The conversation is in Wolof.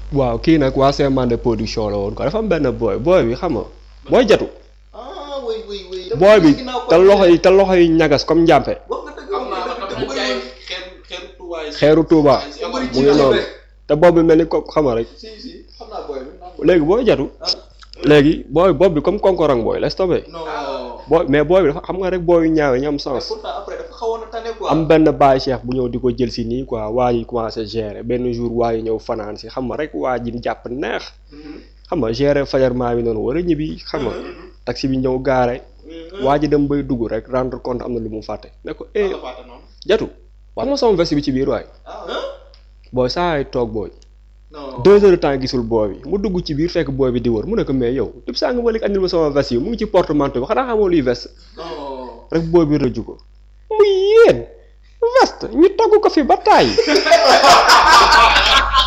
waaw kii nag waa Semande production la woon quoi dafa am benn booy booy bi xam nga booy jatu ah oui oui oui. booy bi te loxo yi te loxo yi ñagas comme njàmpe wax nga dëgg xam naa wax nga dafa dëgg jaay bëri xeeru xeeru Touba yi. xeeru Touba bëri mu ngi noonu te bopp bi mel ni ko xam nga rek si si xam naa booy bi. léegi booy jatu léegi booy bopp bi comme konkorang booy laisse tomber non booy mais booy bi dafa xam nga rek booy yu ñaawe ñu am mais sens pourtant après dafa xawoon a tane quoi. am benn baay cheikh bu ñëw di ko jël si nii quoi waa yi commencé gérer benn jour waa yi ñëw fanaan si xam nga rek waa ji jàpp neex Mhm. xam nga gérer fajar maa bi noonu war a ñibbi xam nga taxi bi ñëw gaare waa ji dem bay dugg rek rendre compte am na lu mu fàtte ne ko eh Dafa fàtte noonu. jatu wax ma sama veste bi ci biir waay ah booy saa ay toog booy non. deux heures de temps gisul booy bi mu dugg ci biir fekk booy bi di wër mu ne ko mais yow lépp saa nga walik andil ma sama veste yi mu ngi ci portemanteau bi xanaa xamoo luy veste non. rek booy bi rëju ko muy yéen veste ñu togg ko fi ba tàyyi